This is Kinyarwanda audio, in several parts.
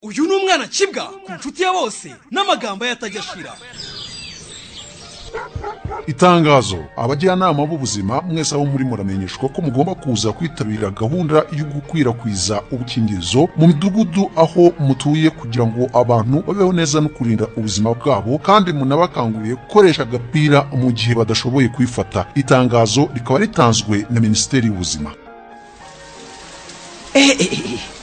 uyu ni umwana akibwa ku nshuti ya bose n'amagambo ye atajya ashira itangazo abajyanama b'ubuzima mwese abo muri muramenyeshwa ko mugomba kuza kwitabira gahunda yo gukwirakwiza ubukingirizo mu midugudu aho mutuye kugira ngo abantu babeho neza no kurinda ubuzima bwabo kandi munabakanguriye gukoresha agapira mu gihe badashoboye kwifata itangazo rikaba ritanzwe na minisiteri y'ubuzima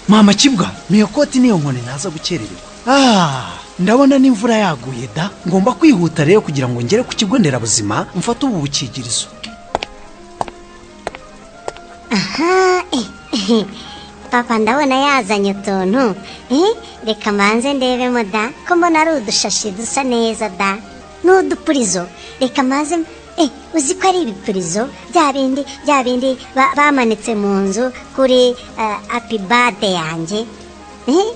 mama kibwa niyo koti niyo nkoni ntaza gukerererwa ah ndabona n'imvura yaguye da ngomba kwihuta rero kugira ngo ngere ku kigo nderabuzima mfate ubu bukingirizo aha eh, papa ndabona yazanye utuntu eh, reka mbanze ndebemo da ko mbona ari udushashi dusa neza da n'udupurizo reka mbanze eh, uzi ko ari ibipurizo bya bindi bya bindi ba- bamanitse mu nzu kuri uh, apibade yanjye eh,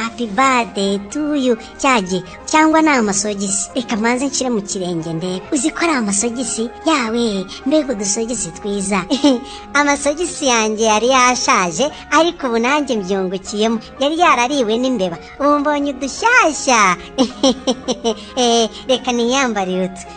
apibade tuyu cyagihe cyangwa ni amasogisi reka mbanze nshyire mu kirenge ndebe uzi ko ari amasogisi yawe mbega udusogisi twiza amasogisi yanjye yari yashaje ariko ubu nanjye mbyungukiyemo yari yarariwe n'imbeba ubu mbonye udushyashya Eh, reka niyambarire utu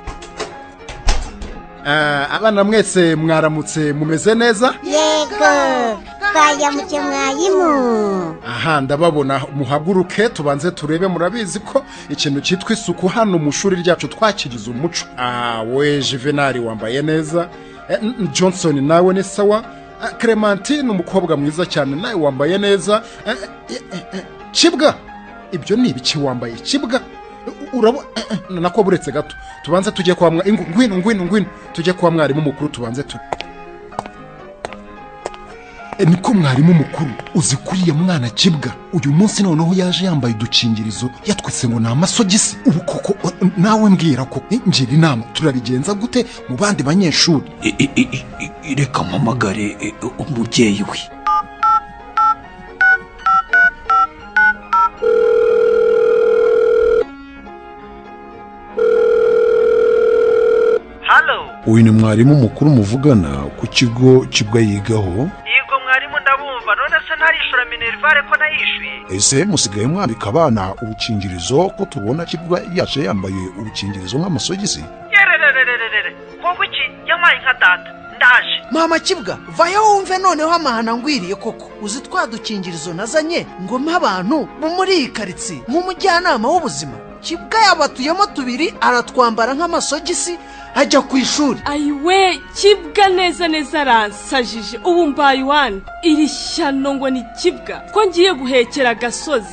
Ah, abana mwese mwaramutse mumeze neza yego twayamuke mwayimu aha ndababona muhaguruke tubanze turebe murabizi ko ikintu cyitwa isuku hano mu shuri ryacu twakigize umuco ah we juvenali wambaye neza Eh, n- n- johnson nawe ni sawa Ah, clementine umukobwa mwiza cyane nawe wambaye neza Eh, eh, eh, eh, kibwa ibyo ni ibiki wambaye kibwa U- urabo eh, eh, nako buretse gato tubanze tujye kwa mwa ingu- ngwino ngwino ngwino tujye kwa mwarimu mukuru tubanze tu E, niko mwarimu mukuru uzi kuriya mwana kibwa uyu munsi noneho yaje yambaye udukingirizo yatwitse ngo ni amasogisi ubu koko o- nawe mbwira ko e, ngira inama turabigenza gute mu bandi banyeshuri I- i- i- i- reka mpamagare eh, umubyeyi we halo uyu ni mwarimu mukuru muvugana ku kigo kibwa yigaho yego mwarimu ndabumva none se ntarishura minerivare ko nayishyuye ese musigaye mwambika abana ubukingirizo ko tubona kibwa yaje yambaye ubukingirizo nk'amasogisi yerererererere wowe iki yampaye nka data ndaje mama kibwa vayo wumve noneho amahana ngwiriye koko uzi twa dukingirizo nazanye ngo mpe abantu bo muri iyi karitsiye nk'umujyanama w'ubuzima kibwa yabatuyemo tubiri aratwambara nk'amasogisi ajya ku ishuri ayiwe kibwa neza neza aransajije ubu mbaye wani iri shyano ngo ni kibwa ko ngiye guhekera agasozi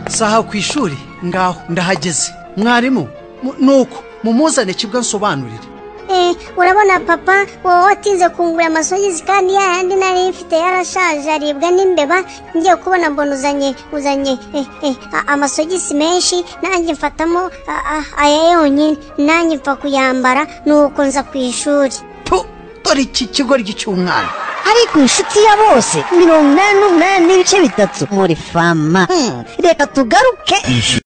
saha ku ishuri ngaho ndahageze mwarimu mu- nuko mumuzane kibwa nsobanurire Eh, urabona papa wowe watinze kungura amasogisi kandi ya yandi nari mfite yarashaje aribwa n'imbeba ngiye kubona mbona uzanye uzanye eh, eh, a- amasogisi menshi nanjye mfatamo a- a- aya yonyine nanjye mfa kuyambara nuko nza ku ishuri tu dore iki kigoryi cy'umwana ariko inshuti ya bose mirongo inani n'umunani n'ibice bitatu muri fama reka tugaruke